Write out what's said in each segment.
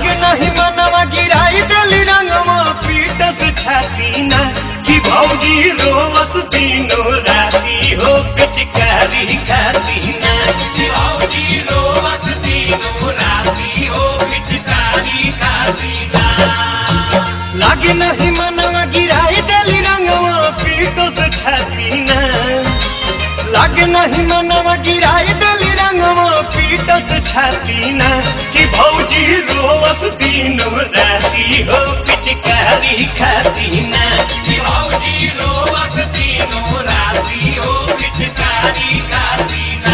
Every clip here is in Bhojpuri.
लागे नहीं मनवा गिराई देली रंगवा पीटत छाती ना कि भौजी रोवत दिनो राती हो पिचकारी खाती ना कि भौजी रोवत दिनो राती हो पिचकारी खाती ना लागे नहीं मनवा गिराई देली रंगवा पीटत छाती ना लागे नहीं मनवा गिराई देली रंगवा पीटत छाती ना कि भौजी रोवत दिनो राती हो पिचकारी खाती ना कि भौजी रोवत दिनो राती हो पिचकारी खाती ना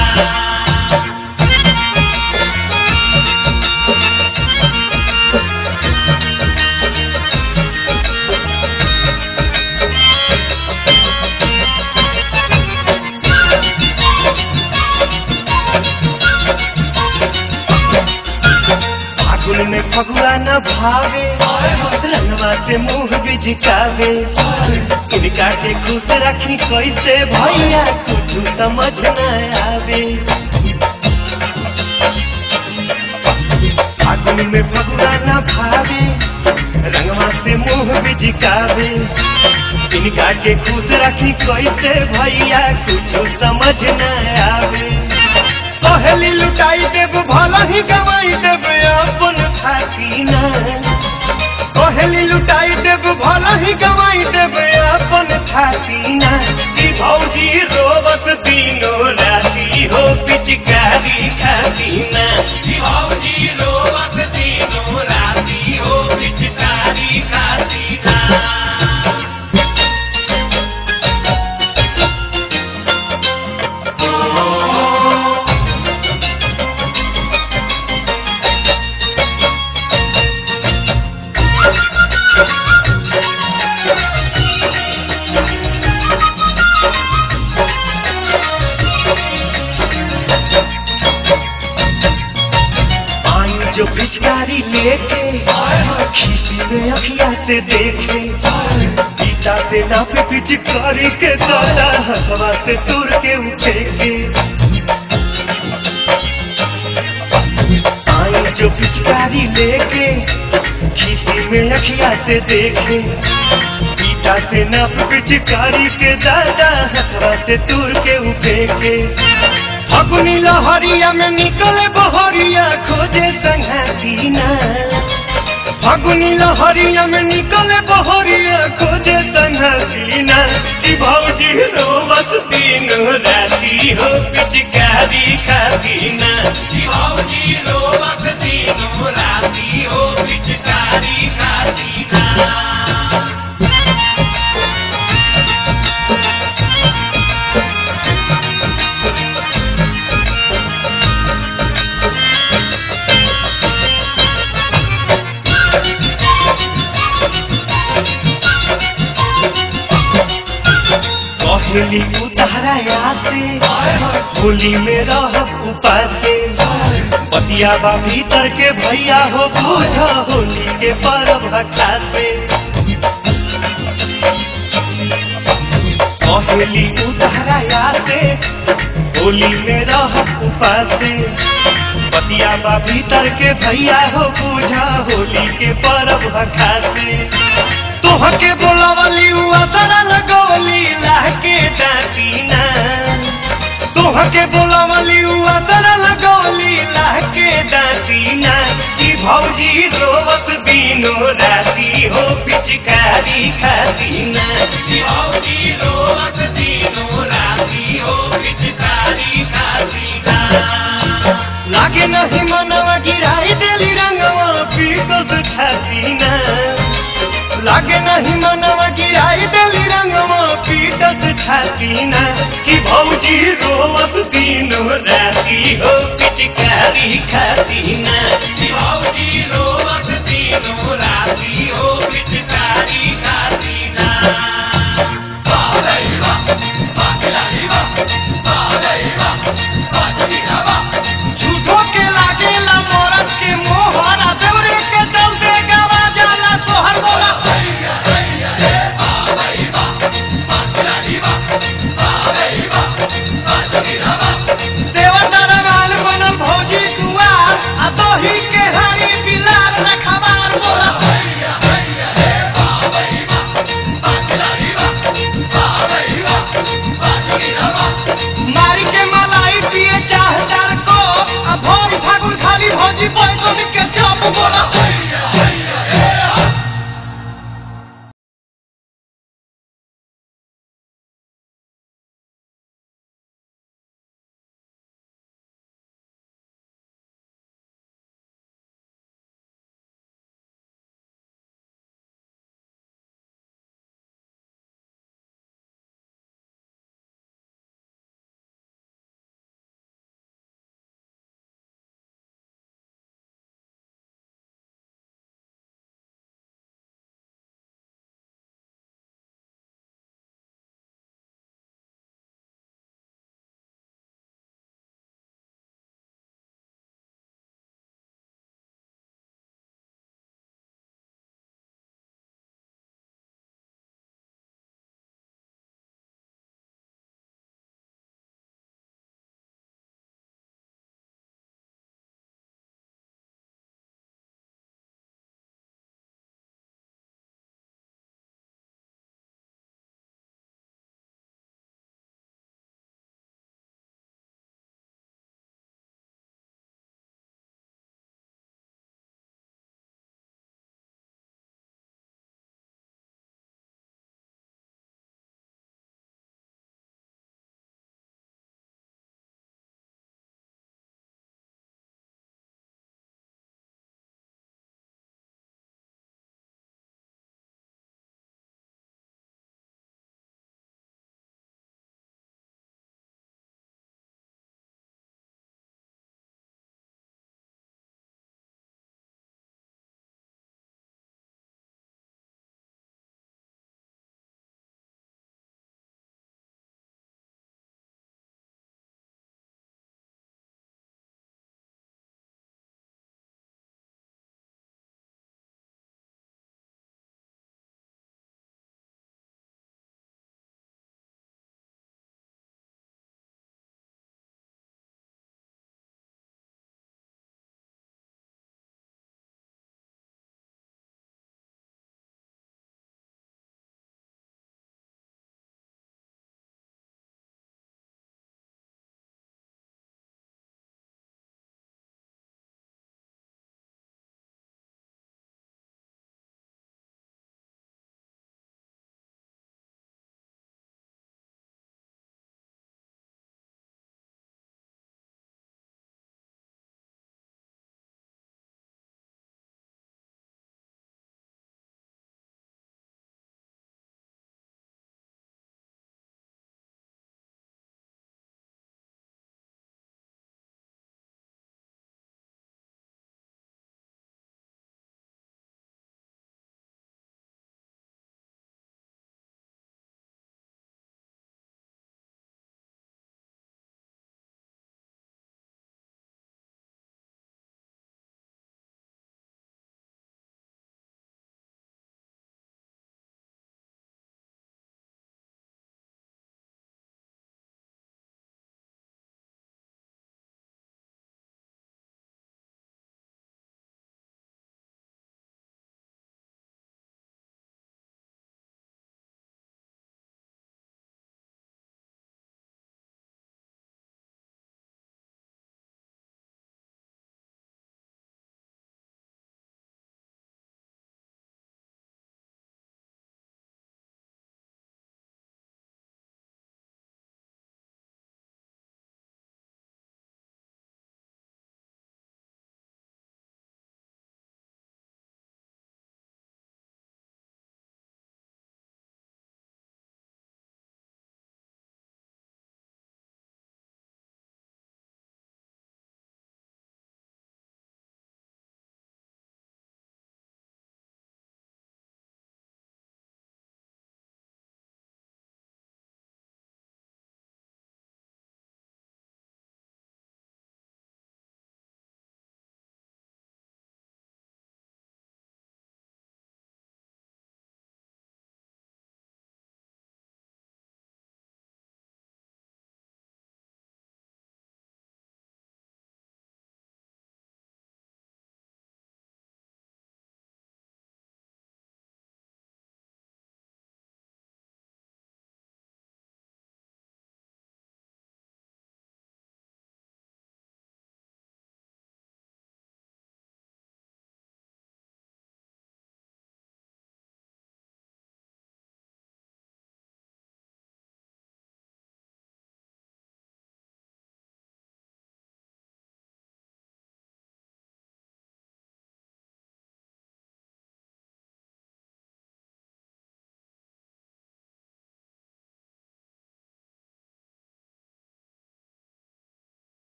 फागुन में फगुआ न भावे रंगवा से मुंह बिझकावे इनका के खुश रखी कैसे भैया कुछ समझ न आवे फागुन में फगुआ न भावे रंगवा से मुंह बिझकावे इनका के खुश रखी कैसे भैया कुछ समझ न आवे पहली लुटाई देव भला ही गवाई देव अपन खाती ना पहली लुटाई देव भला ही गवाई देव अपन खाती ना कि भौजी रोवत दिनो राती हो पिचकारी खाती ना कि भौजी रोवत दिनो राती हो पिचकारी खाती ना आई जो पिचकारी लेके खीसी में अखिया से देखे गीता से नाप पिचकारी के दादा हवा से तुर के उठे के आई जो पिचकारी लेके खीसी में अखिया से देखे गीता से नाप पिचकारी के दादा हवा से तुर के उठे के फगुनी लहरिया में निकले बहरिया खोजे संघाती ना फगुनी लहरिया में निकले बहरिया खोजे संघाती ना कि भौजी रोवत दिन राती हो पिचकारी खाती ना कि भौजी रोवत दिनो राती हो पिचकारी खाती ना कहली उतारा यासे होली में रह उपासे बतिया बा भीतर के भैया हो बूझ होली के पर्व खासे कहली उतारा यासे होली में रह उपासे बतिया बा भीतर के भैया हो बूझ होली के पर्व खासे तोहके बोलावली हुआ सारा लगवली लाके डाकी ना तोहके बोलावली हुआ सारा लगवली लाके डाकी ना कि भौजी रोवत दिनो राती हो पिचकारी खाती ना कि भौजी रोवत दिनो राती हो पिचकारी खाती ना लागे नहीं मनवा गिराई देली रंगवा पीकत छाती ना लागे नहीं मनवा गिराई देली रंगवा पीटत छाती ना कि भौजी रोवत दिनो राती हो पिचकारी खाती ना कि भौजी रोवत